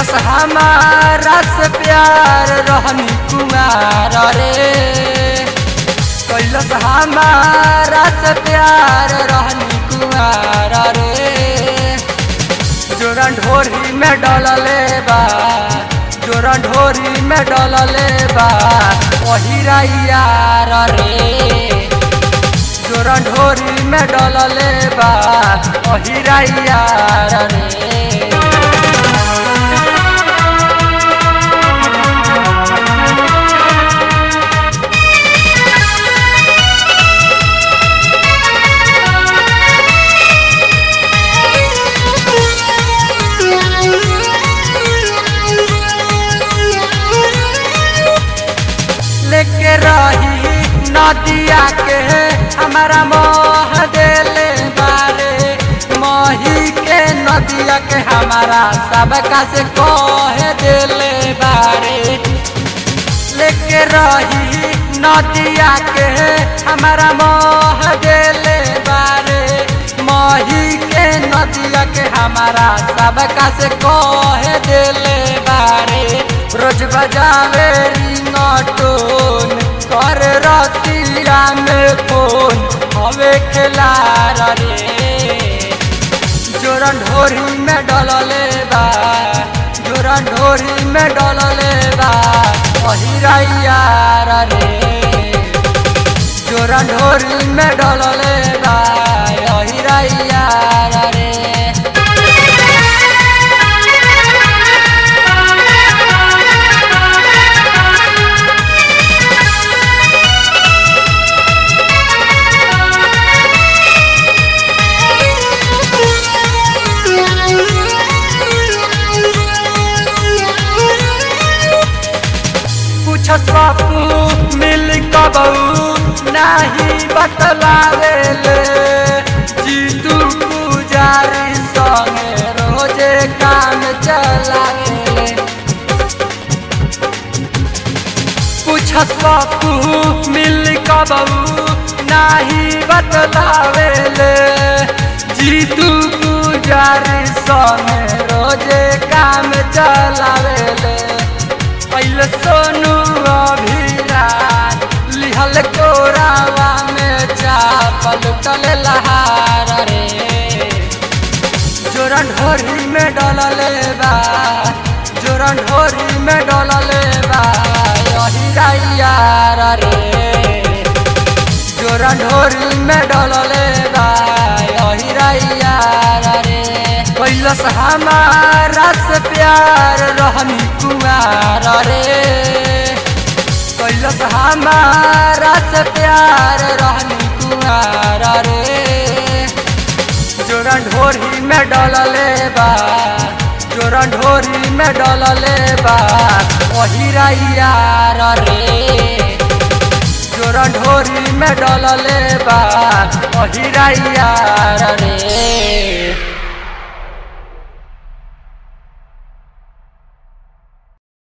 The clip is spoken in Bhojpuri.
कैलस हमारा से प्यार रहनी कुमार रे कैलस हमारा से प्यार रहनी कुमार रे जोरन ढोरी में डलले बा जोरन ढोरी में डलले बा वही यार रे जोरन ढोरी में डलले बा वही यार रे लेके रही नदिया के हमारा मोह देले बारे मोही के नदिया के हमारा सबका से कह देले बारे लेके रही नदिया के हमारा मोह देले बारे मोही के नदिया के हमारा सबका से कह देले बारे रोज बजावे रिंगटोन कर रतिया में फोन हवे खेला रे जोरन ढोरी में डलले बा जोरन ढोरी में डलले बा यार रे जोरन ढोरी में डलले बा यार रे पूछस बापू मिल कबू नाही बतलावे ले जीतू पुजारी संगे रोजे काम चलावे ले पूछस बापू मिल कबू नाही बतलावे ले जीतू पुजारी संगे रोजे काम चलावे ले पहले सोनू अभिरान लिहल कोरावा में चापल टल लहार रे जोरन ढोरी में डलले बा जोरन ढोरी में डलले बा यही यार रे जोरन ढोरी में डलले बा यही यार रे कैलस हमारा से प्यार रहनी कुमार रे कैलस हमारा से प्यार रहनी कुमार रे जोरन ढोरी में डलले बा जोरन ढोरी में डलले बा वही यार रे जोरन ढोरी में डलले बा वही यार रे